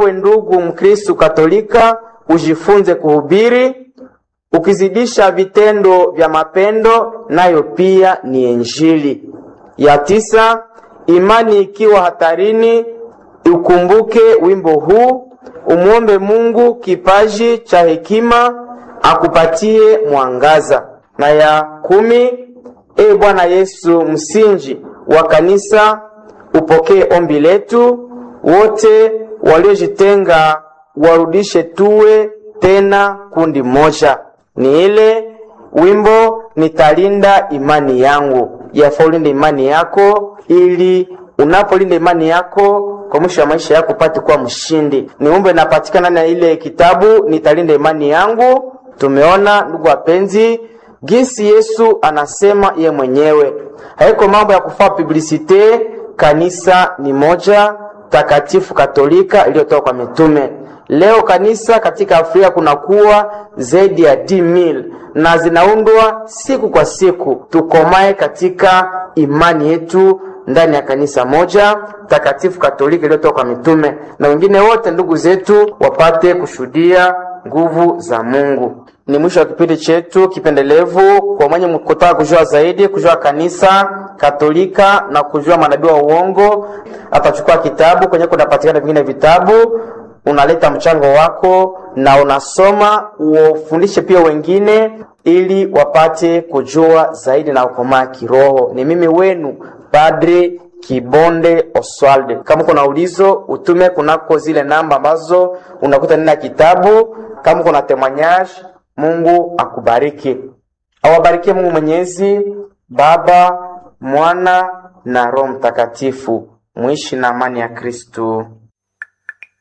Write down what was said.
nawe ndugu Mkristu Katolika ujifunze kuhubiri, ukizidisha vitendo vya mapendo, nayo pia ni Injili. Ya tisa, imani ikiwa hatarini, ukumbuke wimbo huu, umwombe Mungu kipaji cha hekima akupatie mwangaza. Na ya kumi, e Bwana Yesu, msingi wa kanisa, upokee ombi letu. Wote waliojitenga warudishe, tuwe tena kundi moja. Ni ile wimbo nitalinda imani yangu. Yafaa ulinde imani yako, ili unapolinda imani yako kwa mwisho wa maisha yako upate kuwa mshindi. Ni wimbo inapatikana na ile kitabu nitalinda imani yangu. Tumeona ndugu wapenzi, gisi Yesu anasema ye mwenyewe, haiko mambo ya kufaa publicite. Kanisa ni moja takatifu katolika iliyotoka kwa mitume. Leo kanisa katika Afrika kunakuwa zaidi ya 10000 na zinaundwa siku kwa siku. Tukomae katika imani yetu ndani ya kanisa moja takatifu katolika iliyotoka kwa mitume, na wengine wote ndugu zetu wapate kushuhudia nguvu za Mungu. Ni mwisho wa kipindi chetu kipendelevu. Kwa mwenye kutaka kujua zaidi, kujua kanisa Katolika na kujua manabii wa uongo, atachukua kitabu kwenye kunapatikana vingine vitabu, unaleta mchango wako na unasoma, ufundishe pia wengine ili wapate kujua zaidi na ukomaa kiroho. Ni mimi wenu Padre Kibonde Oswald. Kama kuna ulizo utume kunako zile namba ambazo unakuta ndani ya kitabu. Kama kuna temanyage, Mungu akubariki, awabarikie Mungu Mwenyezi, Baba, Mwana na Roho Mtakatifu. Muishi na amani ya Kristo.